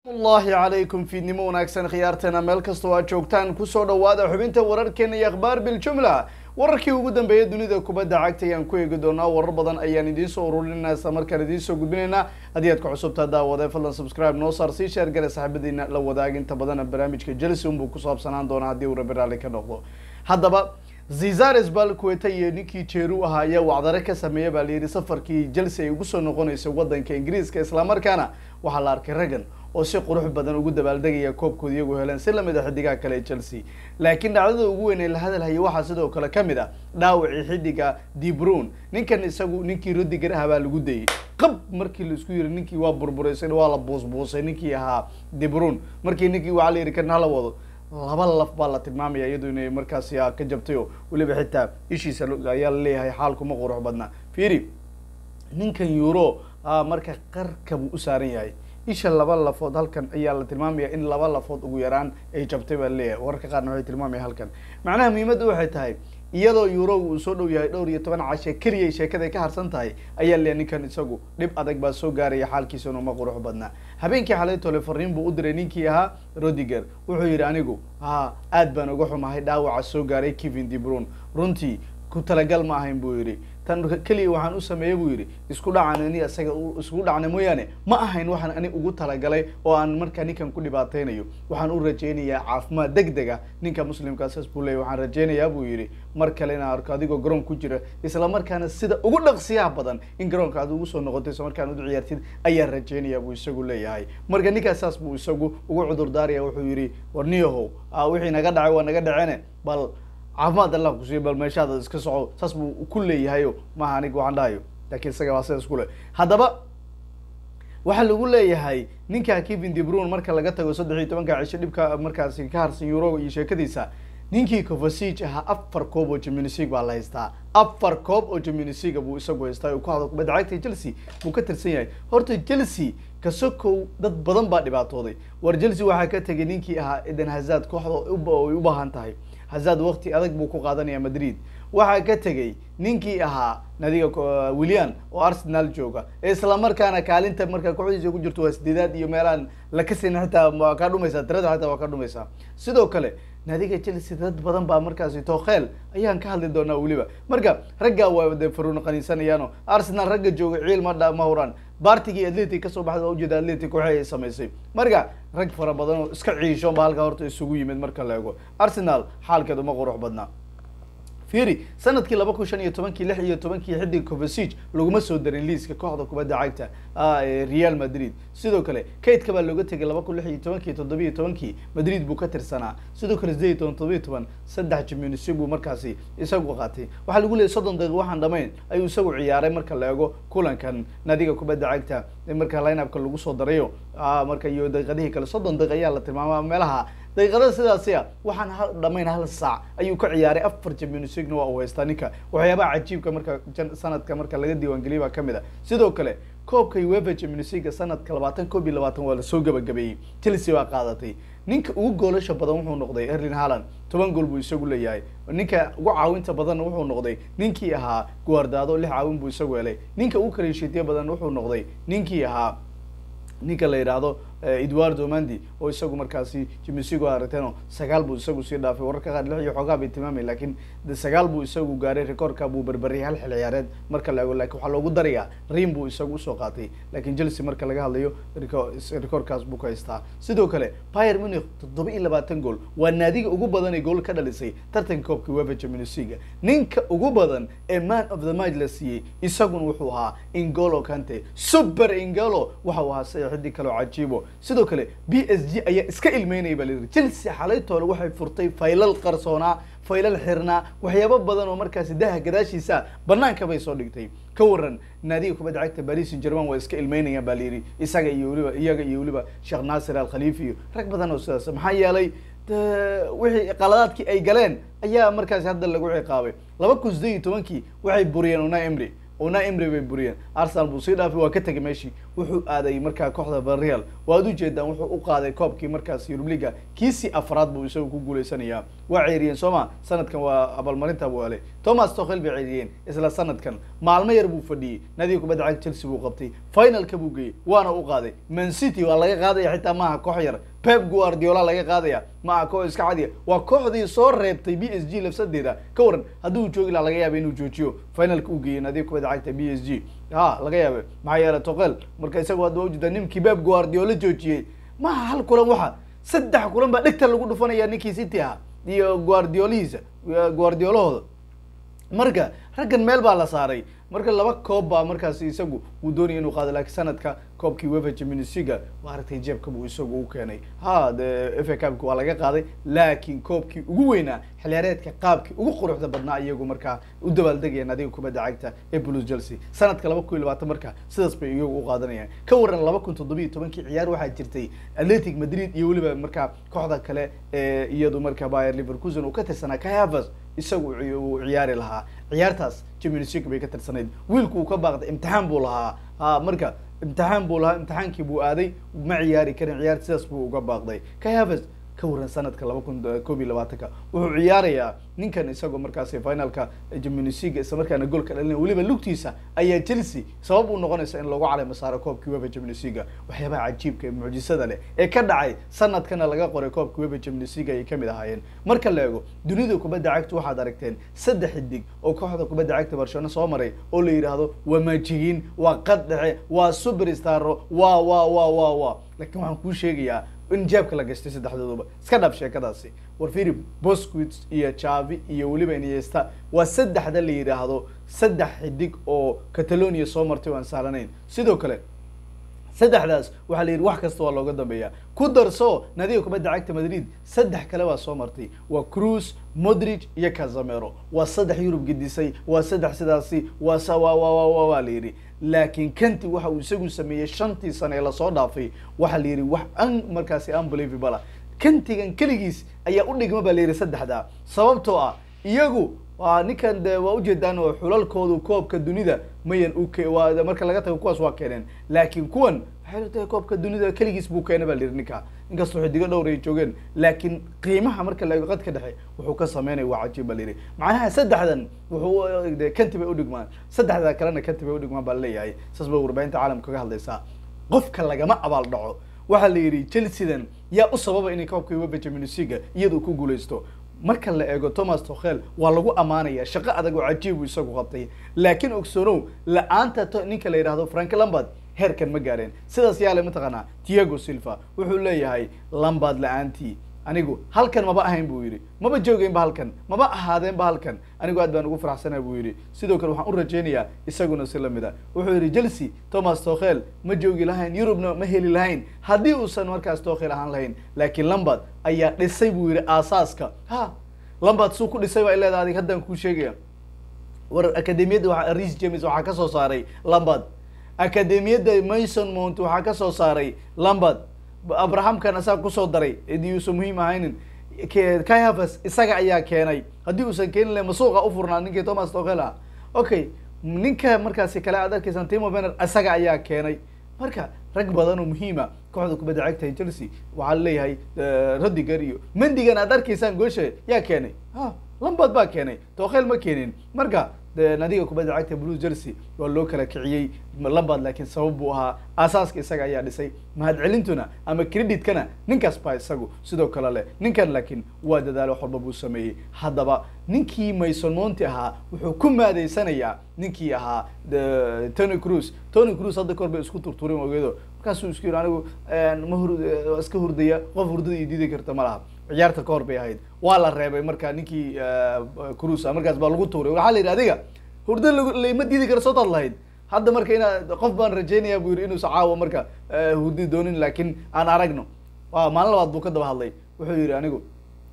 allahi calaykum fiidnimo wanaagsan khiyaarteena meel kastoo aad joogtaan kusoo dhawaada xubinta wararkeena iyo akhbaar biljumla wararkii ugu dambeeyay dunida kubadda cagta ayaan ku eegi doonaa warar badan ayaan idiin soo ururinayna isla markaan idiin soo gudbinaynaa haddii aad ka cusubtaa daawade fadlan subscribe noo saar sii sheer gale saaxiibadiina la wadaag inta badana barnaamijka chelsea unbuu ku saabsanaan doonaa haddii uu rabi raalli ka noqdo haddaba zizares balqueta iyo ninkii jeeru ahaa ayaa wacdare ka sameeya baa layidhi safarkii chelsea ay ugu soo noqonayso waddanka ingiriiska islamarkaana waxaa la arkay raggan oo si qurux badan ugu dabaaldegaya koobkooda iyagu heleen si lamid a xidigaha kale ee chelsea laakiin dhacdada ugu weyn ee la hadalhaya waxaa sidoo kale ka mid ah dhaawacii xidiga debrun ninkan isagu ninkii rodiger ah baa lagu dayay qab markii laisku yiri ninkii waa burburaysan waa la buusbuusay ninkii ahaa debrun markii ninkii waxaa la yidhi kan hala wado laba laf baa la tilmaamaya iyadu inay markaasi ka jabtay oo weliba xitaa ishiisa ayaa laleeyahay xaalkuma qurux badna fiiri ninkan euro marka qarka buu u saaran yahay isha laba lafood halkan ayaa la tilmaamaya in laba lafood ugu yaraan ay jabtay baa laleeyahay wararka qaarna waxay tilmaamaya halkan macnaha muhiimadda waxay tahay iyadoo euro uu soo dhow yahay dhowr iyo toban cashe keliya sheekada ay ka harsan tahay ayaa leeyahay ninkan isagu dhib adag baa soo gaaraya xaalkiisuna uma qurux badnaa habeenkii xalay tole fariin buu u diray ninkii ahaa rodiger wuxuu yidhi anigu ha aad baan uga xumahay dhaawaca soo gaaray kevin debrun runtii ku talagal ma ahayn buu yidhi tan keliya waxaan u sameeyey buu yidhi isku dhacan ani isaga isku dhacna mooyaane ma ahayn waxaan ani ugu talagalay oo aan markaa ninkan ku dhibaateynayo waxaan u rajaynayaa caafimaad deg deg ah ninka muslimkaa saas buu leeyay waxaan rajaynayaa buu yidhi mar kale inaan arko adigoo garoon ku jira isla markaana sida ugu dhaqsiyaha badan in garoonka aad ugu soo noqoto isla markaan ud ciyaartid ayaan rajaynayaa buu isagu leeyahay marka ninkaas saas buu isagu ugu cudur daaraya wuxuu yidhi war niyahow wixii naga dhacay waa naga dhacene bal caafimaad allah kusiiya bal meeshaada iska soco saas buu ku leeyahayo maaha aniga waxaan dhahayo lakin isaga waa sidaas kule haddaba waxaa lagu leeyahay ninka kevin debrun marka laga tago saddex iyo tobanka cisho dhibka markaasi ka harsan euro iyo sheekadiisa ninkii covasig ahaa afar koob oo jaminisig baa la haystaa afar koob oo jaminisiga buu isagu haystaa ku hado kubadda cagta chelsea buu ka tirsan yahay horta chelsea kasokow dad badan baa dhibaatooday war chelsea waxaa ka tegay ninkii ahaa eden hazard kooxda ay u baahan tahay hazard wakti adag buu ku qaadanaya madrid waxaa ka tegay ninkii ahaa nadiga william oo arsenal jooga isla markaana kaalinta markaa kooxdiisa ku jirto waa sideedaad iyo meelaan lakasin xitaa waa kaa dhumaysaa tirada xitaa waa ka dhumaysaa sidoo kale nadiga chelsea dad badan baa markaasi tokhel ayaan ka hadli doonaa weliba marka raggaa waa de faruun qaniisanayaano arsenal ragga jooga ciil ma dha ma huraan bartigii atletic kasoo baxda waa ujeeda atletic waxay ay samaysay marka rag fara badan oo iska ciisho ba halkaa horta isugu yimid marka la eego arsenal xaalkeed uma qurux badnaa fiiri sanadkii laba kun shan iyo tobankii lix iyo tobankii xidig covasig laguma soo darin liiska kooxda kubadda cagta real madrid sidoo kale kaydka baa looga tegay laba kun lix iyo tobankii toddobiyo tobankii madrid buu ka tirsanaa sidoo kale sideed iyo toban toddobiyo toban saddex jimnisi buu markaasi isagu qaatay waxaa lagu leeyay soddon daqiiq waxaan dhamayn ayuu isagu ciyaaray marka la eego kulankan nadiga kubadda cagta marka lineupka lagu soo darayo marka iyo daqiiqadihii kale soddon daqiiq ayaa la tilmaama meelaha daqiiqada sidaasi a waxaan hal dhamayn hal saac ayuu ka ciyaaray afar jaminisigna waa uu haystaa ninka waxyaabaha cajiibka marka sanadka marka laga diiwaangeliyay baa kamid a sidoo kale koobka uefa jaminisiga sanadka labaatan koob iyo labaatan waa lasoo gabagabeeyey chelsea baa qaadatay ninka ugu goolasha badan wuxuu noqday erlin halland toban gool buu isagu leeyahay ninka ugu caawinta badanna wuxuu noqday ninkii ahaa guardaado lix caawin buu isagu helay ninka ugu kaleeshiitiya badan wuxuu noqday ninkii ahaa ninka la yidhaahdo edwardo mandi oo isagu markaasi jimisigo aragteeno sagaal buu isagu sii dhaafay wararka qaar lix iyo xoogaa bay tilmaamay lakin de sagaal buu isagu gaaray rekoorka buu berberiyay hal xil ciyaareed marka la ego lakin waxaa loogu darayaa rim buu isagu usoo qaatay lakin chelsea marka laga hadlayo rekoorkaas buu ka haystaa sidoo kale pier munich toddoba iyo labaatan gool waa naadiga ugu badan ee gool ka dhalisay tartanka koobka uefa jaminisiga ninka ugu badan ee man of the match la siiyey isaguna wuxuu ahaa ingolo kante super ingolo waxa uu ahaa sida xidig kaleo cajiibo sidoo kale b s g ayaa iska ilmeynaya baa layidhi chelsea xalaytoole waxay furtay faylal qarsoonaa faylal xirnaa waxyaabo badan oo markaasi daha gadaashiisa banaanka bay soo dhigtay ka waran naadiga kubadda cagta paris saint german waa iska ilmeynayaan baa layidhi isaga iyo weliba iyaga iyo weliba sheekh naasir al khalifi iyo rag badan oo sidaas maxaa yeelay wixii qaladaadkii ay galeen ayaa markaasi hadda lagu ciqaabay laba kun sideed iyo tobankii waxay buriyeen una emry una emry bay buriyeen arsenal buu sii dhaafay waa ka tegay meeshii wuxuu aaday markaa kooxda Villarreal waad ujeedaan wuxuu u qaaday koobkii markaas Europa League kiisii afraad buu isagu ku guuleysanayaa waa ceeriyeen sooma sanadkan waa abaalmarinta buu helay Thomas Tuchel bay ceeriyeen isla sanadkan maalmo yar buu fadhiyey nadiga kubadda cagta Chelsea buu qabtay finalka buu geeyey waana u qaaday Man City waa laga qaadaya xitaa maaha koox yar Pep Guardiola laga qaadaya maaha koox iska cadiya waa kooxdii soo reebtay PSG lafsadeeda ka waran hadduu joogi lahaa laga yaaba inuu joojiyo finalka uu geeyey nadiga kubadda cagta PSG ha laga yaaba maxaa yeelay Tuchel marka isagu hadda waa ujeedaa ninkii Pep Guardiola joojiyey maaha hal kulan waxa saddex kulan baa dhegta lagu dhufanaya ninkii City ah iyo Guardiolihiisa Guardiolahooda marka raggan meel baa la saaray marka laba koob baa markaas isagu uu doonaya inuu qaado laakiin sanadka koobkii wefa champions league waa aragtay jeebka buu isagu u keenay ha de fa cupka waa laga qaaday laakiin koobkii ugu weynaa xiliyaareedka qaabkii ugu quruxda badnaa iyagu markaa u dabaaldegayaan adiga kubadda cagta ee blues chelsea sanadka laba kun iyo labaatan marka sidaas bay iyagu u qaadanayaan ka waran laba kun toddobiyo tobankii ciyaar waxaa jirtay atletic madrid iyo weliba markaa kooxda kale ee iyadu markaa bayer leverkusen uu ka tirsanaa kai havers isagu uu ciyaari lahaa ciyaartaas champions league bay ka tirsanayd wiilku uu ka baaqday imtixaan buu lahaa ha marka imtixaan buu lahaa imtixaankii buu aaday ma ciyaari karin ciyaar sidaas buu uga baaqday kai havers ka waran sanadka laba kun koob iyo labaatanka wuxuu ciyaarayaa ninkan isagoo markaasi finalka champions league isla markaana goolka dhalinaya weliba lugtiisa ayaa chelsea sabab u noqonaysa in lagu calay masaaro koobkii wefa champions league waxyaabaha cajiibka ee mucjisada leh ee ka dhacay sanadkana laga qoray koobkii wefa champions league ayay kamid ahaayeen marka la eego dunida kubadda cagta waxaad aragteen saddex xidig oo kooxda kubadda cagta barcelona soo maray oo la yidhaahdo waa maajigiin waa qad dhexe waa superstaro waa waa waa waa waa laakiin waxaan kuu sheegayaa in jeebka la gashtay saddexdooduba iska dhab sheekadaasi war philip bosquit iyo javi iyo weliba iniesta waa saddexda la yidhaahdo saddex xidig oo catalonia soo martay oo aan sahlanayn sidoo kale saddexdaas waxaa la yidhi wax kasta waa looga dambeeyaa ku darso nadiga kubadda cagta madrid saddex kale baa soo martay waa cruz modric iyo casamero waa saddex yurub gedisay waa saddex sidaasi waa sa wa wa wa wa waa la yidhi laakiin kanti waxa uu isagu sameeyey shantii sane ee lasoo dhaafay waxaa la yidhi wax an markaasi unbelievable kantigan keligiis ayaa u dhigma baa la yidhi saddexdaa sababtoo ah iyagu waa ninkan de waa ujeedaan oo xulalkoodu koobka dunida mayan u waa marka laga tago kuwaas waa keeneen laakiin kuwan waxay tahay koobka dunida keligiis buu keena baa la yidhi ninka inkastoo xidigo dhowr ay joogeen laakiin qiimaha marka la eego qadka dhexe wuxuu ka sameynaya waa cajiib baa la yidhi macnaha saddexdan wuxuu de kanti bay udhigmaan saddexda kalena kanti bay udhigmaan baa laleeyahay saas bay warbaahinta caalamka kaga hadlaysaa qofka lagama abaal dhaco waxaa la yidhi chelseadan yaa u sababa inay koobka wefa champions league iyadu ku guuleysto marka la eego thomas tokhel waa lagu amaanaya shaqo adag oo cajiibu isagu qabtay laakiin ogsoonow la-aanta ninka la yidhahdo frank lambard heerkan ma gaareen sidaas yaale mataqaanaa tiago silva wuxuu leeyahay lambard la-aantii anigu halkan maba ahayn buu yidhi maba joogeynba halkan maba ahaadeenba halkan anigu aad baan ugu faraxsanaa buu yidhi sidoo kale waxaan u rajeynayaa isaguna si lamid a wuxuu yidhi chelsea thomas tokhel ma joogi lahayn yurubna ma heli lahayn haddii uusan markaas tokhel ahaan lahayn laakiin lambard ayaa dhisay buu yidhi aasaaska ha lambard suu ku dhisay baa ileeda adig haddaan kuu sheegaya war akademiyadda waa ris james waxaa ka soo saaray lambard akademiyadda mason mount waxaa ka soo saaray lambard abrahamkan asaga kusoo daray idii uusan muhiim ahaynin kai havers isaga ayaa keenay haddii uusan keenin lahay masuuqa u furnaa ninkii thomas tokhel ah okay ninka markaasi kale aad arkeysan timo benner isaga ayaa keenay marka rag badan oo muhiima kooxda kubadda cagta chelsea waxaa laleeyahay rodiger iyo mendigan aad arkaysaan goosha yaa keenay ha lambard baa keenay tokhel ma keenin marka nadiga kubadda cagta blue chelsea waa loo kala kiciyey lambard laakiin sabab buu ahaa aasaaska isaga ayaa dhisay mahadcelintuna ama creditkana ninkaas baa isagu sidoo kale leh ninkan laakiin waa dadaalo wax walba buu sameeyey haddaba ninkii mason monti ahaa wuxuu ku maadeysanayaa ninkii ahaa tony cruz tony cruz hadda kahor bay isku turturin ogeedo markaasuu isku yidhi anigu ma hur iska hurdaya qof hurdada iyo diidi karta ma laha ciyaarta kahor bay ahayd waa la reebay marka ninkii cruz markaas baa lagu tuuray waxaa la yidhi adiga hurdo lama diidi kara sootaad lahayd hadda marka inaad qof baan rajeynaya buu yidhi inuusa caawa marka hurdi doonin laakiin aan aragno wa maalin labaad buu ka daba hadlay wuxuu yidhi anigu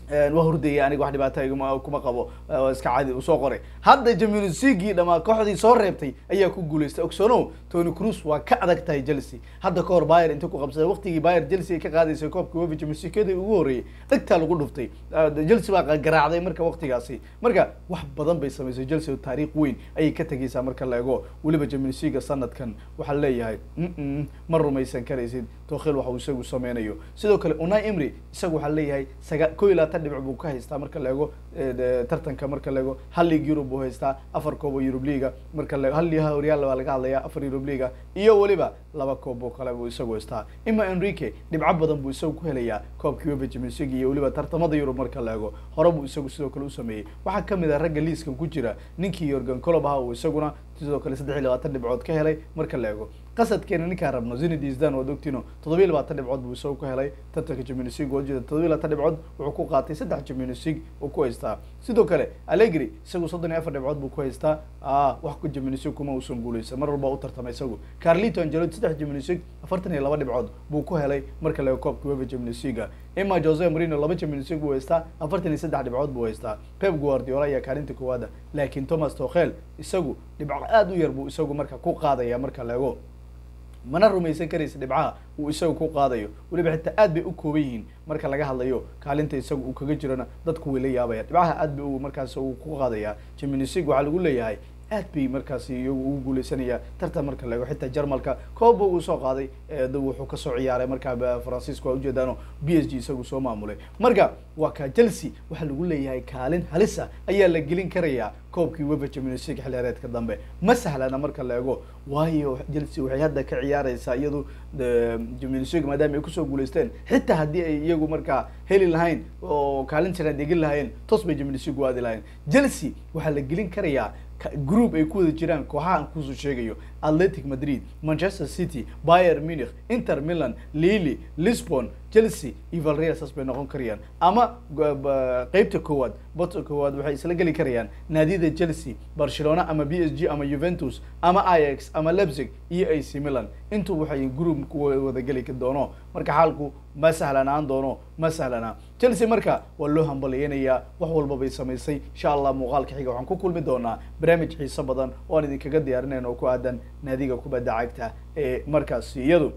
waa hurdaya aniga wax dhibaata iguma kuma qabo waa iska caadi usoo qoray hadda jamunsigii dhamaa kooxdii soo reebtay ayaa ku guuleystay ogsono tony cruz waa ka adag tahay chelsea hadda kahor bayer inta ku qabsaday waqtigii bayer chelsea ay ka qaadaysay koobka wefa jamunsikadii ugu horreeyay dhegtaa lagu dhuftay chelsea baa garaacday marka waqtigaasi marka wax badan bay samaysay chelsea taariikh weyn ayay ka tegeysaa marka la ego weliba jamunsiga sanadkan waxaa leeyahay mm ma rumaysan karaysid tokhil waxa uu isagu sameynayo sidoo kale unai emry isagu waxaa leeyahay saga ko iyo labaatan dhibic buu ka haystaa marka la ego tartanka marka la ego hal league europe buu haystaa afar koob oo europe leaga marka la hal horyaal baa laga hadlaya afar europe leaga iyo weliba laba koob oo kale buu isagu haystaa ima enrique dhibco badan buu isagu ku helayaa koobkii wefa champions league iyo weliba tartamada europe marka la ego hore buu isagu sidoo kale u sameeyey waxaa kamid ah ragga liiskan ku jira ninkii yorgan colob ahaa uu isaguna sidoo kale saddex iyo labaatan dhibcood ka helay marka la ego qasadkeena ninkaan rabno zinedi zdan waad ogtino toddoba iyo labaatan dhibcood buu isagu ka helay tartanka champions league waa jeeda toddoba iyo labaatan dhibcood wuxuu ku qaatay saddex champions league uu ku haystaa sidoo kale allegri isagu soddon iyo afar dhibcood buu ku haystaa a wax ku champions league kuma uusan guuleysan mar walba u tartamay isagu carlito angelotti saddex champions league afartan iyo laba dhibcood buu ku helay marka la ego koobka wefa champions league ima jose marino laba champions league buu haystaa afartan iyo saddex dhibcood buu haystaa pep guardiola ayaa kaalinta koowaada laakiin thomas tokhel isagu dhibco aada u yar buu isagu marka ku qaadaya marka la ego mana rumaysan karaysa dhibcaha uu isagu ku qaadayo weliba xitaa aad bay u kooban yihiin marka laga hadlayo kaalinta isaga uu kaga jirona dadku way la yaabaya dhibcaha aad bay u markaas uu ku qaadaya champions league waxaa lagu leeyahay aad bay markaasi iyagu ugu guuleysanaya tartan marka la ego xitaa jarmalka kooba uu soo qaaday wuxuu kasoo ciyaaray markaa francisco waa ujeedaano b s g isagu soo maamulay marka waa ka chelsea waxaa lagu leeyahay kaalin halis ah ayaa la gelin karayaa koobkii wefa champions league xilheereedka dambe ma sahlana marka la ego waayo chelsea waxay hadda ka ciyaareysaa iyadu champions league maadaama ay kusoo guuleysteen xitaa haddii ay iyagu markaa heli lahayn oo kaalin janaad egin lahayn toos bay champions league u aadi lahayn chelsea waxaa la gelin karayaa group ay ku wada jiraan kooxaha aan kusoo sheegayo atletic madrid manchester city bayer munich inter milan lily lisbon chelsea iyo valreal saas bay noqon karayaan ama qeybta koowaad bota koowaad waxay isla geli karayaan naadiyada chelsea barcelona ama b s g ama juventus ama ix ama lebzig iyo ac milan intu waxay group ku wada geli doono marka xaalku ma sahlanaan doono ma sahlana chelsea marka waa loo hambaliyeynayaa wax walba bay samaysay insha allah muuqaalka xiga waxaan ku kulmi doonaa barnaamij xiiso badan oo aan idinkaga diyaarinayna oo ku aadan naadiga kubadda cagta ee markaasi iyadu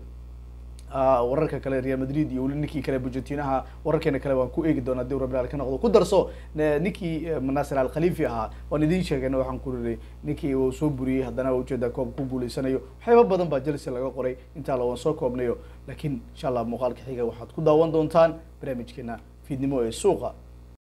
wararka kale real madrid iyo weli ninkii kale bujentinaha wararkeena kale waan ku eegi doonaa dii rabbi ka noqdo ku darso ninkii nasir al khalifi ahaa waan idiin sheegayna waxaan ku riray ninkii uu soo buriyey haddana ujeeda koob ku guuleysanayo waxyaaba badan baa chelsea laga qoray intaa la waan soo koobnayo laakiin insha allah muuqaalka xiga waxaad ku daawan doontaan barnaamijkeena fiidnimo ee suuqa